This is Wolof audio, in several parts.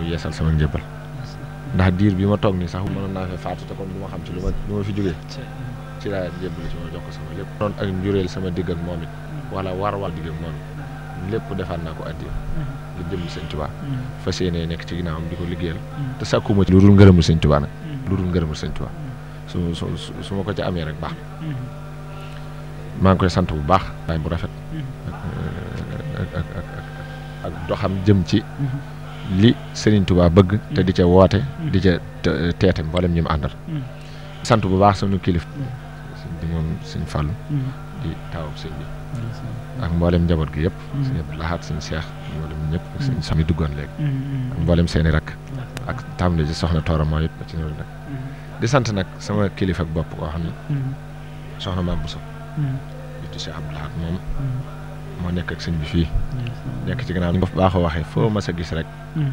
yeesal sama njëbbal ndax diir bi ma toog nii sax mënoon naa fee faatu te kon du ma xam ci lu ma lu ma fi jógee ci laa njëbbal ci ma jox ko sama lépp noonu ak njureel sama digg ak moom it wala war wal digg ak moom it lépp defaat naa ko addiya lu jëm sëñ Tuubaa fas yéenee nekk ci ginnaawam di ko liggéeyal te sàkkuma ci lu dul ngërëmul sëñ Tuubaa nag lu dul ngërëmul sëñ Tuubaa su su su ma ko ca amee rek baax maa ngi koy sant bu baax waay bu rafet ak ak ak ak doxam jëm ci li Serigne Touba bëgg te di ca woote di ca teete mboolem ñi mu àndal sant bu baax sunu kilif sëñ bi moom sëñ Fallou di taawub sëñ bi ak mboolem njaboot gi yëpp sëñ Abdou Lahad sëñ Cheikh mboolem ñëpp ak sëñ Sami duggoon léegi ak mboolem seeni rakk ak tàmbali ci soxna Toora mooy it ba ci ñëw nag di sant nag sama kilifa ak bopp koo xam ne soxna Maam Bousso di Cheikh Abdou Lahad moom moo nekk ak sëñ bi fii nekk ci gannaaw ni nga ko baaxoo waxee foo ma sa gis rek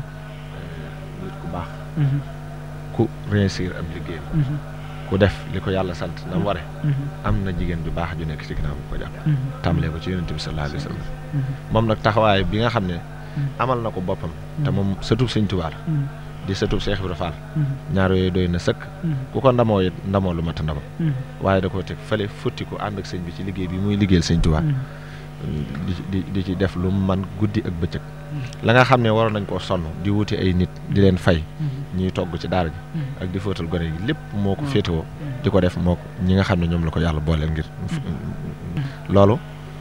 nit ku baax ku réussir am liggéeyam ku def li ko yàlla sant na mu ware am na jigéen ju baax ju nekk ci gannaaw bu ko jàpp tàmbalee ko ci yonent bi sallallahu alayhi wa sallam moom nag taxawaay bi nga xam ne amal na ko boppam te moom sëtub sëñ Tuubaa la di sëtub Cheikh Ibra Fall ñaar yooyu doy na sëkk ku ko ndamoo it ndamoo lu mat ndamoo waaye da koo teg fële futti ko ànd ak sëñ bi ci liggéey bi muy liggéeyal sëñ Tuubaa di di di ci def lu man guddi ak bëccëg la nga xam ne waroon nañ koo sonn di wuti ay nit di leen fay ñuy togg ci daara ji ak di fóotal gone gi lépp moo ko féetewoo di ko def moo ko ñi nga xam ne ñoom la ko yàlla booleel ngir loolu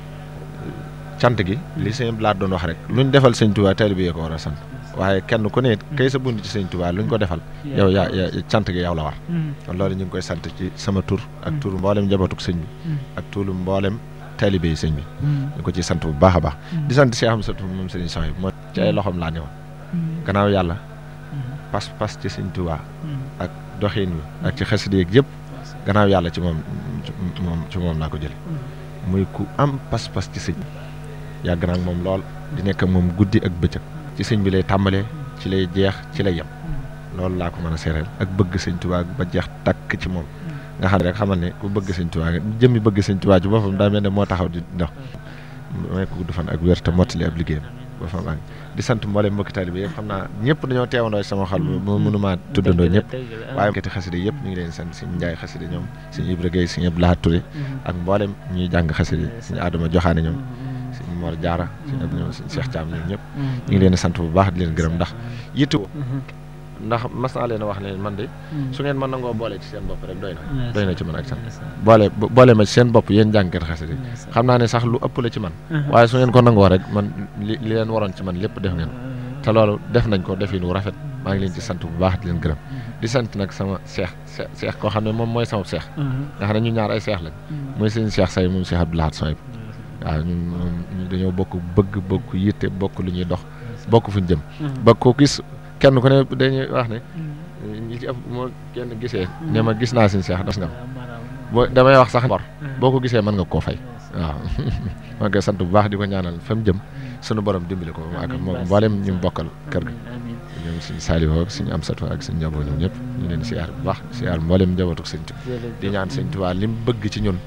cant gi li sëñ Blaat doon wax rek luñ defal sëñ Tuubaa taalibe yi ko war a sant waaye kenn ku ne kay sa bunt ci sëñ Tuubaa luñ ko defal yow yaa yaa cant gi yow la war kon loolu ñu ngi koy sant ci sama tur ak tur mboolem njabootuk sëñ bi ak turu mboolem taalibe yi sëñ bi ñu ko ci sant bu baax a baax di sant Cheikh Amsatou moom sëriñ Sow yi moo ci ay loxoom laa newoon gannaaw yàlla pas pas ci sëñ Tuubaa ak doxin wi ak ci xasida yeeg yëpp gannaaw yàlla ci moom moom ci moom laa ko jële muy ku am pas pas ci sëñ yàgg naa ak moom lool di nekk ak moom guddi ak bëccëg ci sëñ bi lay tàmbalee ci lay jeex ci lay yem loolu laa ko mën a seereel ak bëgg sëñ Tuubaa ba jeex takk ci moom nga xam ne rek xamal ne ku bëgg sëñ Tuubaa nga jëmmi bëgg sëñ Tuubaa ci boppam daa mel ne moo taxaw di dox may ko gudd fan ak wér te mottali ab liggéeyam ba fa maa ngi di sant mboolem mbokki taalibe yëpp xam naa ñëpp dañoo teewandoo sama xol mo mënumaa tuddandoo ñëpp waaye kati xasida yëpp ñu ngi leen sant suñu njaay xasida ñoom suñu Ibra Gueye suñu Abdou Lahad Touré ak mboolem ñuy jàng xasida suñu Adama Joxaane ñoom suñu Mor Jaara suñu ab ñoom suñu Cheikh Thiam ñoom ñëpp ñu ngi leen di sant bu baax di leen gërëm ndax yitte ndax mas naa leen a wax ne man de su ngeen mën nangoo boole ci seen bopp rek doy na doy na ci man ak sant boole boole ma ci seen bopp yéen jàngkat xasida xam naa ne sax lu ëpp la ci man waaye su ngeen ko nangoo rek man li li leen waroon ci man lépp def ngeen te loolu def nañ ko defin wu rafet maa ngi leen ci sant bu baax di leen gërëm di sant nag sama seex seex koo xam ne moom mooy sama seex nga xam ne ñu ñaar ay seex lañ mooy seen seex say moom Cheikh Abdou Lahad Sow waaw ñun moom dañoo bokk bëgg bokk yitte bokk lu ñuy dox bokk fu ñu jëm ba ko gis kenn ku ne dañuy wax ne ñi ci ëpp moo kenn gisee ne ma gis naa seen seex das nga boo damay wax sax bor boo ko gisee mën nga koo fay waaw maa ngi koy sant bu baax di ko ñaanal fa mu jëm sunu borom dimbali ko ak moom mboolem ñu bokkal kër ga ñoom suñu Saliou ak suñu Amsatou ak suñu njaboot ñoom ñëpp ñu leen siyaar bu baax siyaar mboolem njabootu sëñ Tuubaa di ñaan sëñ Tuubaa lim bëgg ci ñun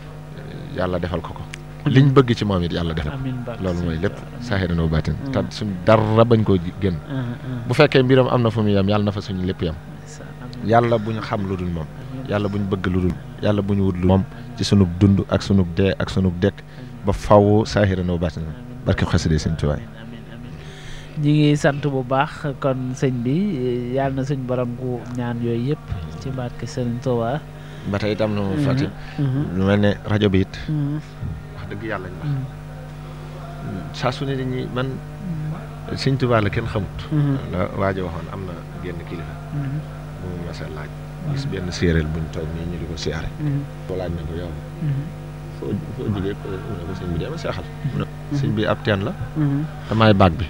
yàlla defal ko ko liñ bëgg ci moom it yàlla defal loolu mooy lépp saaxiran wa baatin te suñ dara bañ koo génn bu fekkee mbiram am na fu mu yem yàlla na fa suñu lépp yem yàlla bu ñu xam lu dul moom yàlla bu ñu bëgg lu dul yàlla bu ñu wut lu moom ci sunug dund ak sunug dee ak sunug dekk ba faw saaxiran wa baatin barke xasida sëñ Tuubaa ñi ngi sant bu baax kon sëñ bi yàlla na suñ borom gu ñaan yooyu yëpp ci barke sëñ Tuubaa ba tey itam na mu fàtte lu mel ne rajo bi it wax dëgg yàlla ñu wax saa su ne dañuy man sëñ Tuubaa la kenn xamut la waajo waxoon am na genn kilifa bu mu masa laaj gis benn séeréer buñ toog nii ñu di ko siyaare ko laaj na ko yow foo foo jógee ko mu ne ko sëñ bi dema seexal mu ne sëñ bi ab teen la damaay baag bi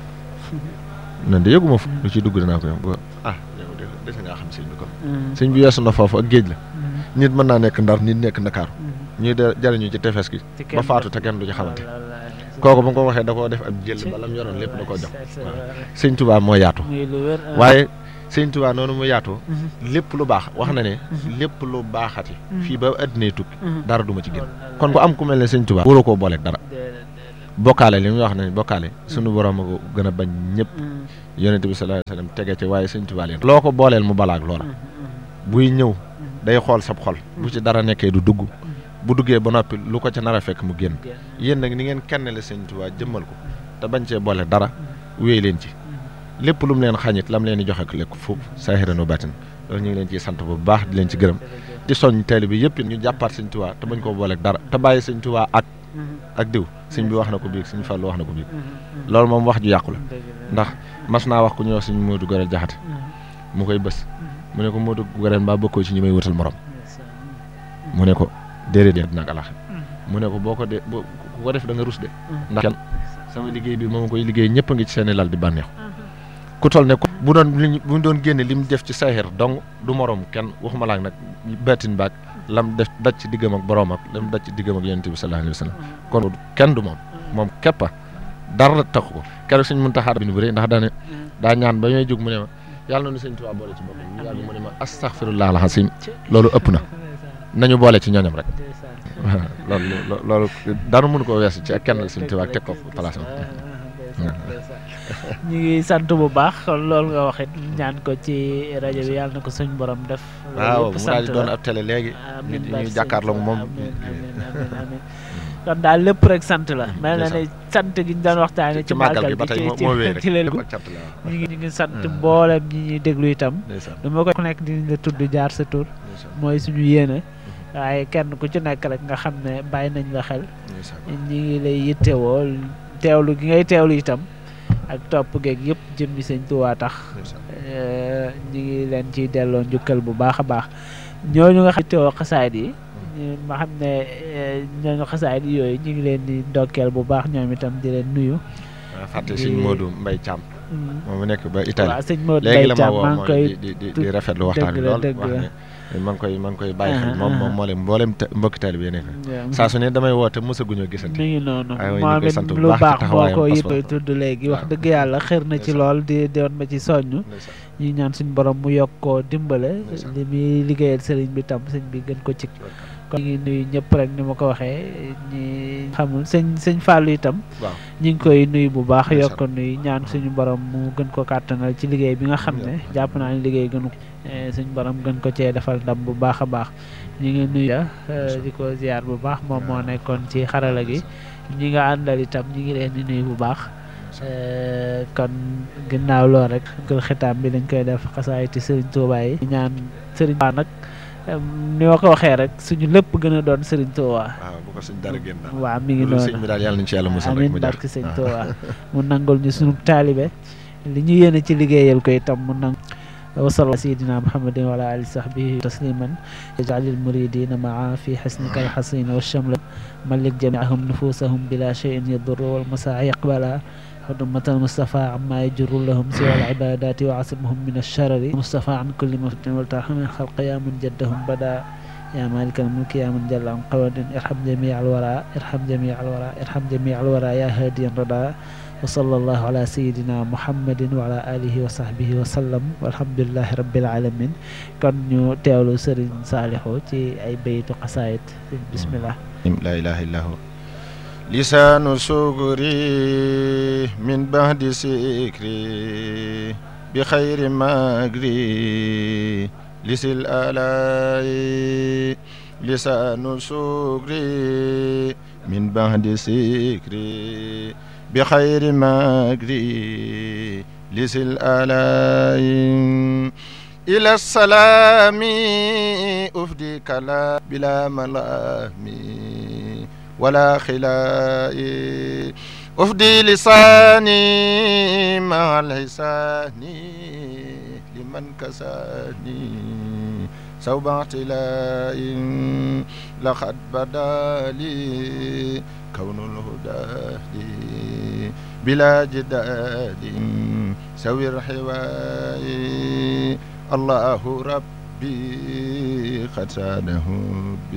nan de yëguma fu lu ci dugg danaa ko yow ah yow de dese ngaa xam sëñ bi kon sëñ bi weesu na foofu ak géej la nit mën naa nekk ndar nit nekk ndakaaru ñuy de jariñu ci tefes gi ba faatu te kenn du ci xamante kooku ba nga ko waxee da koo def ab jël bala mu yoroon lépp da koo jox waaw sëñ Tuubaa moo yaatu waaye sëñ Tuubaa noonu mu yaatoo lépp lu baax wax na ne lépp lu baaxati fii ba addinay tukki dara du ma ci génn kon ku am ku mel ne sëñ Tuubaa waroo koo booleeg dara bokkaale li muy wax ne bokkaale sunu borom a ko gën a bañ ñëpp yonente bi sallallahu alayhi wasallam tege ci waaye sëñ Tuubaa leen loo ko booleel mu balaak loola buy ñëw day xool sab xol bu ci dara nekkee du dugg bu duggee ba noppi lu ko ca nar a fekk mu génn yéen nag ni ngeen kenn la sëñ Tuubaa jëmmal ko te bañ cee boole dara wéy leen ci lépp lu mu leen xañit lam leen di joxe ko lekk foofu saahiran wa baatin loolu ñu ngi leen ciy sant bu baax di leen ci gërëm di soññ taalibe bi yëpp ñu jàppaat sëñ Tuubaa te bañ koo booleeg dara te bàyyi sëñ Tuubaa ak ak diw sëñ bi wax na ko biig sëñ Fallu wax na ko biig loolu moom wax ju yàqu la ndax mas naa wax ku ñuy wax sëñ Moodu Gorel Jaxate mu koy bës mu ne ko Moodu Gorel mbaa bokkoo ci ñi may wutal morom mu ne ko déedéet dina ak alax mu ne ko boo ko de boo ku ko def da nga rus de ndax kenn sama liggéey bi moom koy liggéey ñëpp a ngi ci seeni lal di bànneexu ku toll ne bu doon li bu doon génne li mu def ci sahir dong du morom kenn waxuma laak nag baatin baag lam def daj ci diggam ak boroom ak lam daj ci diggam ak yonent bi sallallahu alayhi wa sallam kon kenn du moom moom képpa dara taxu ko keroog suñ mën taxaar bi nu bëri ndax daane daa ñaan ba ñooy jóg mu ne ma yàlla noonu sëñ Tuubaa boole ci boppam ñu yàgg mu ne ma astaghfirullah alazim loolu ëpp na nañu boole ci ñooñam rek waaw loolu loolu dara mënu ko weesu ci ak kenn sëñ Tuubaa teg ko place ñu ngi sant bu baax loolu nga waxit ñaan ko ci rajo bi yàlla na ko suñ borom def. waaw mu daal di doon ab télé léegi. amiin ñu jàkkaarloo moom. kon daal lépp rek sant la. mel na ne sant gi ñu doon waxtaanee. ci màggal gi ba tey ci moo wéy rek ci leen ko ñu ngi ñu ngi sant mboolem ñi ñuy déglu itam. du ma ko ku nekk dinañ la tudd jaar sa tur. mooy suñu yéene. waaye kenn ku ci nekk rek nga xam ne bàyyi nañ la xel. ñi ngi lay yittewoo teewlu gi ngay teewlu itam. ak topp geeg yëpp jëmmi sëñ Tuubaa tax ñu ngi leen ciy delloo njukkal bu baax a baax ñooñu nga xam teewoo xasaayid yi ma xam ne ñooñu xasaayid yi yooyu ñu ngi leen di ndokkeel bu baax ñoom itam di leen nuyu waaw fàtte sëñ Modou Mbaye Thiam moom mu nekk ba Italie waaw sëñ Modou léegi Mbaye la ma Thiam woo maa ngi koy di di di rafetlu waxtaan bi dëgg la lool dëgg wax la. ne maa ngi koy maa ngi koy bàyyi xel moom moom moo leen mboolem te- mbokki taalibe bi nekk saa su ne damay woote mosaguñoo gisante mi ngi noonu aywa ñu moom koy it sant bu lu baax ci baax moo taxawaayam ko pas-pas. yittoo tudd léegi wax waaw. dëgg yàlla xër na ci Ndeysaan. lool di doon ma ci soññ ndeysaan ñu ñaan suñu borom mu yokk koo dimbale Ndeysaan. li muy liggéeyal sëriñ bi tam sëñ bi gën ko ci kon ñu ngi nuyu ñëpp rek ni ma ko waxee ñi xamul sëñ sëñ Fallou itam waaw ñu ngi koy nuyu bu baax Ndeysaan. yokk nuyu ñaan suñu borom mu gën ko kàttanal ci liggéey bi nga xam ne Amiin. jàpp naa ne liggéey gënu ko eh, suñu borom gën ko cee defal ndam bu baax a baax ñu ngi nuyu eh, di ko ziar bu baax moom moo nekkoon ci xarala gi ñi nga àndal itam ñi ngi leen di nuyu bu baax Eh, kon ginnaaw lool rek gël xitaam bi dañ koy def xasaayiti Serigne Touba yi ñaan Serigne Touba nag em, ni ma ko waxee rek suñu lépp gën a doon Serigne Touba waaw bu ko suñ dara génn daal waaw mi ngi loolu sëñ noonu bi daal yàlla nañ ci yàlla musal rek amiin mu jar barke sëñ Touba mu nangul ñu sunu taalibe li ñu yéene ci liggéeyal ko itam mu nang wasala sayidina muhammadin wa ala ali sahbihi tasliman yaj'alil muridina maa fi xasnika alxasin wa shamla malik jamiahum nufusahum bila cheyin yadurru wal masaa yaqbala حرمة المصطفى عما يجر لهم سوى العبادات وعصمهم من الشرر المصطفى عن كل مفتن والترحم من خلق يا من جدهم بدا يا مالك الملك يا من جل عن قواد ارحم جميع الورى ارحم جميع الورى ارحم جميع الورى يا هادي الردى وصلى الله على سيدنا محمد وعلى آله وصحبه وسلم والحمد لله رب العالمين kon ñu teewlu Serigne Saliou ci ay baytu xasaayit bismillah لا إله إلا هو لسان سكري من بعد سكري بخير مجري لسل آلاء لسان سكري من بعد سكري بخير مجري لسل آلاء إلى السلام أفدي كلا بلا ملام ولا خلاء أفدي لساني مع الحسان لمن كساني سوب اعتلاء لقد بدا لي كون الهدى لي بلا جدال سوي الحواء الله ربي قد ساده